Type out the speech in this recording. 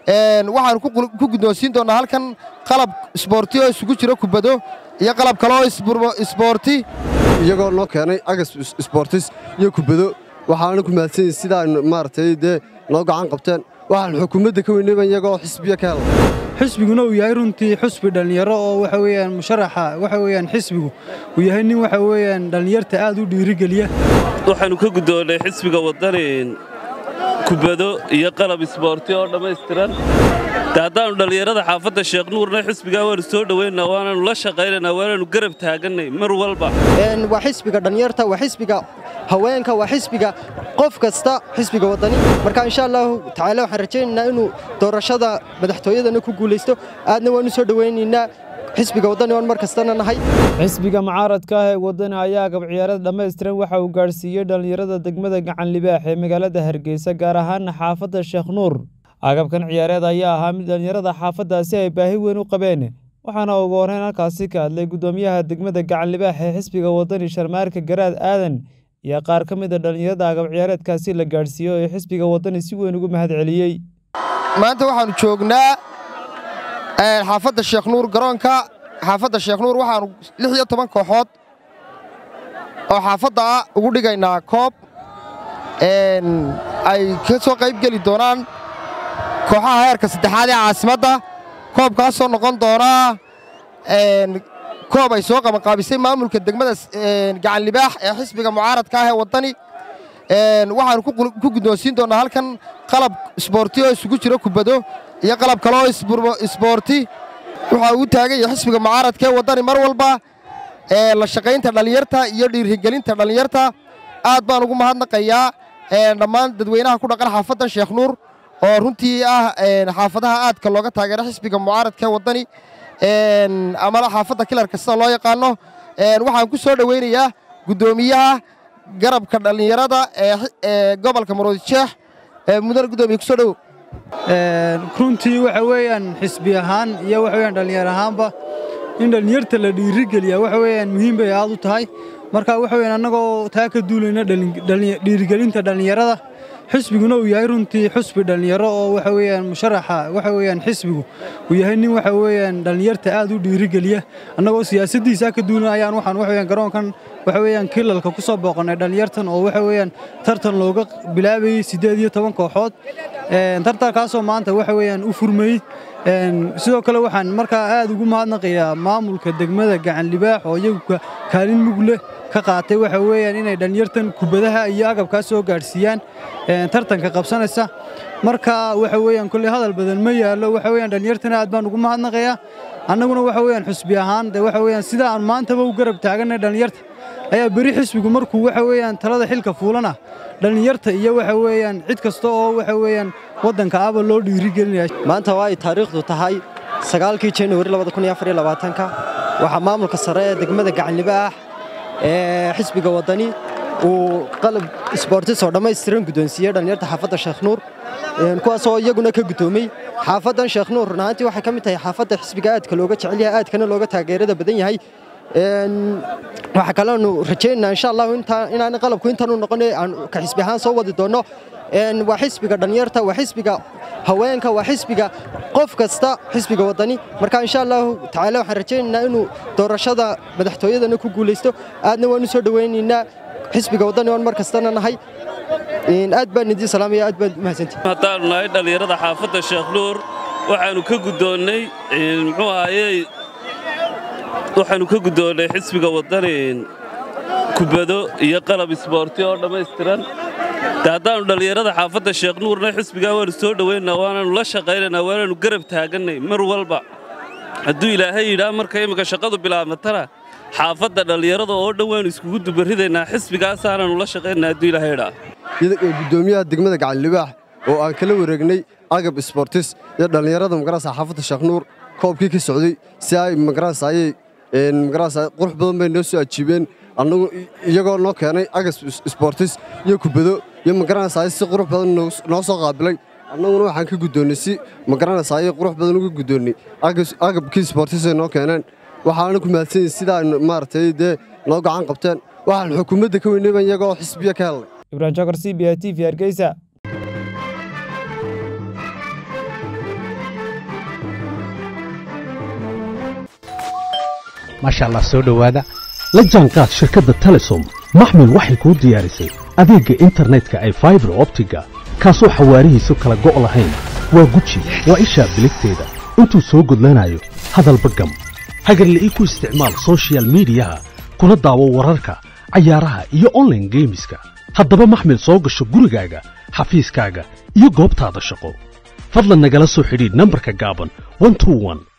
waxaanu ku guddoonsiin doonnaa halkan qalab isboorti oo isugu jiro kubado iyo qalab kale oo isboorti iyagoo noo keenay agas isboortis iyo kubado waxaana ku mahadsanyihin sidaan maaragtay dee noo gacan qabteen waxaan xukuumadda ka weynayban iyagoo xisbiya ka hela xisbiguna uu yahay runtii xusbi dhallinyaro oo waxa weeyaan musharaxa waxa weeyaan xisbigu uu yahay nin waxa weeyaan dhallinyarta aad u dhiirigeliya waxaannu ka guddoonnay xisbiga waddani kubado iyo qalab isboorti oo dhammaystiran de haddaannu dhallinyarada xaafadda sheekh nuurna xisbigaa waannu soo dhowaynaa waanaannu la shaqaynaynaa waanaannu garab taagannay mar walba waa xisbiga dhallinyarta waa xisbiga haweenka waa xisbiga qof kasta xisbiga waddani marka insha allahu tacaala waxaan rajaynaynaa inuu doorashada madaxtooyadana ku guulaysto aadna waanu soo dhowaynaynaa xisbiga waddani oon mar kastana nahay xisbiga mucaaradka ah ee waddani ayaa agab ciyaarada dhammaystiran waxa uu gaadhsiiyey dhallinyarada degmada gacan libaax ee magaalada hargeysa gaar ahaana xaafadda sheekh nuur agabkan ciyaareed ayaa ahaa mid dhallinyarada xaafaddaasi ay baahi weyn u qabeen waxaana ugu horreyn halkaasi ka hadlay guddoomiyaha degmada gacan libaax ee xisbiga waddani sharmaarka garaad aadan iyo qaar ka mid a dhallinyarada agab ciyaareedkaasi la gaadhsiiyo ee xisbiga waddani si weyn ugu mahad celiyey maanta waxaannu joognaa xaafadda sheekh nuur garoonka xaafadda sheekh nuur waxaannu lix iyo toban kooxood oo xaafadda ah ugu dhigaynaa koob ay ka soo qayb geli doonaan kooxaha heerka saddexaad ee caasimadda koobkaasoo noqon doonaa koob ay soo qabanqaabisay maamulka degmada gacan libaax ee xisbiga mucaaradka ah ee waddani waxaannu ku guddoonsiin doonnaa halkan qalab isboorti oo isugu jiro kubado iyo qalab kale oo isboorti waxaa ugu taagan yahay xisbiga mucaaradka ee waddani mar walba la shaqaynta dhallinyarta iyo dhiirigelinta dhallinyarta aad baan ugu mahadnaqayaa dhammaan dadweynaha ku dhaqan xaafaddan sheekh nuur oo runtii ah xaafadaha aadka looga taageero xisbiga mucaaradka ee waddani amala xaafadda kilarka sida loo yaqaano waxaan ku soo dhowaynayaa guddoomiyaha garabka dhallinyarada ee gobolka maroodijeex mudane guddoomiye kusoo dhowow runtii waxa weeyaan xisbi ahaan iyo waxa weeyaan dhallinyar ahaanba in dhallinyarta la dhiirigeliya waxa weeyaan muhiim bay aad u tahay marka waxa weeyaan annagoo taa ka duulayna dhiirigelinta dhallinyarada xisbiguna uu yahay runtii xusbi dhallinyaro oo waxa weeyaan musharaxa waxa weeyaan xisbigu uu yahay nin waxa weeyaan dhallinyarta aad u dhiirigeliya annagoo siyaasaddiisa ka duulan ayaan waxaan waxa weeyaan garoonkan waxa weeyaan kilalka ku soo booqannay dhallinyartan oo waxa weeyaan tartan looga bilaabayey siddeed iyo toban kooxood tartankaasoo maanta waxa weeyaan u furmayey sidoo kale waxaan markaa aad ugu mahadnaqayaa maamulka degmada gacan libaax oo iyagu kaalin mug leh ka qaatay waxa weeyaan inay dhallinyartan kubadaha iyo agabkaas soo gaadhsiiyaan tartanka qabsanaysa marka waxa weeyaan kolley hadal badan ma yaallo waxa weeyaan dhallinyartana aad baan ugu mahadnaqayaa annaguna waxa weeyaan xusbi ahaan de waxa weeyaan sida aan maantaba u garab taaganay dhallinyarta ayaa beri xisbigu markuu waxa weeyaan talada xilka fuulana dhallinyarta iyo waxa weeyaan cid kasta oo waxa weeyaan waddanka aba loo dhiirigelinaya maanta waa ay taariikhdu tahay sagaalkii januari ka waxaa maamulka sare ee degmada gacanlibaax ee xisbiga waddani uu qalab isboortis oo dhammaystiran guddoonsiiyey dhallinyarta xaafadda sheekh nuur kuwaasoo iyaguna ka guddoomey xaafaddan sheekh nuur run ahaantii waxay ka mid tahay xaafadda xisbiga aadka looga jecel yahay aadkana looga taageerada badan yahay waxaa kaleanu rajaynaynaa insha allahu inaan qalabku intaanu noqon aan ka xisbi ahaan soo wadi doonno waa xisbiga dhallinyarta waa xisbiga haweenka waa xisbiga qof kasta xisbiga waddani marka insha allahu tacaala waxaan rajaynaynaa inuu doorashada madaxtooyadana ku guulaysto aadna waanu soo dhowaynaynaa xisbiga waddani oon mar kastana nahay aad baan idiin salaamaya aad baad mahadsantihi haddaannu nahay dhallinyarada xaafadda sheekh nuur waxaannu ka guddoonnay muxuu ahaayey waxaannu ka guddoonnay xisbiga waddani kubado iyo qalab isboorti oo dhammaystiran de haddaannu dhallinyarada xaafadda sheekh nuurna xisbigaa waannu soo dhowaynaa waanaannu la shaqaynaynaa waanaannu garab taagannay mar walba hadduu ilaahay yidhaa marka imminka shaqadu bilaabmatana xaafadda dhallinyarada oo dhan waannu iskugu dubarridaynaa xisbigaasaanaannu la shaqaynaynaa hadduu ilaahay yidhaa guddoomiyaha degmada gacan libaax oo aan kala wareegnay agab isboortis iyo dhallinyarada magarasa xaafadda sheekh nuur koobkii ka socday si ay magarasa ayay magarasa qurux badan bay noo soo ajiibeen annagu iyagoo noo keenay agas isboortis iyo kubado iyo magaranaysaay si qurux badan noo soo qaabilay annaguna waxaan ka guddoonnay si magaranaysaayay qurux badan uga guddoonnay agabkii isboortisay noo keeneen waxaana ku mahadsanyihin sidaan maaragtay dee noo gacan qabteen waxaan xukuumadda ka weynayban iyagoo xisbiya ka helnay ibrahim jokar c b a t v hargeysa maasha allah soo dhowaada la jaanqaad shirkadda telesom maxmil waxay kuu diyaarisay adeegga internetka ay faibar optiga kaasoo xawaarihiisu kala go' lahayn waa guji waa ishaa biligteeda intuu soo gudlanayo hadalba gam hagarle ii ku isticmaal sochial midiyaha kuna daawo wararka cayaaraha iyo onlaine geemiska haddaba maxmil soo gasho gurigaaga xafiiskaaga iyo goobtaada shaqo fadlan nagala soo xidhiidh nambarka gaaban